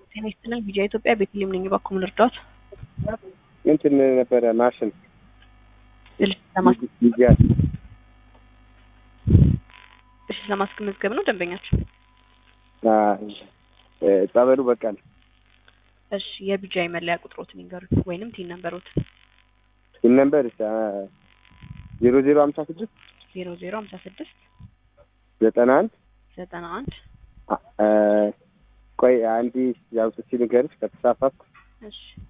ጤና ይስጥልን ቢጃ ኢትዮጵያ ቤተልሔም ነኝ። እባክዎ ምን ልርዳዎት? እንትን ነበረ ማሽን እሺ ለማስ ጊዜያት እሺ ለማስመዝገብ ነው ደንበኛችን። ጸበሉ በቃል እሺ የቢጃይ መለያ ቁጥሮትን ይንገሩኝ ወይንም ቲን ነምበሮት ይህ ነምበር ዜሮ ዜሮ ሀምሳ ስድስት ዜሮ ዜሮ ሀምሳ ስድስት ዘጠና አንድ ዘጠና አንድ ቆይ አንዲ ያው ስሲ ንገርሽ ከተሳሳትኩ እሺ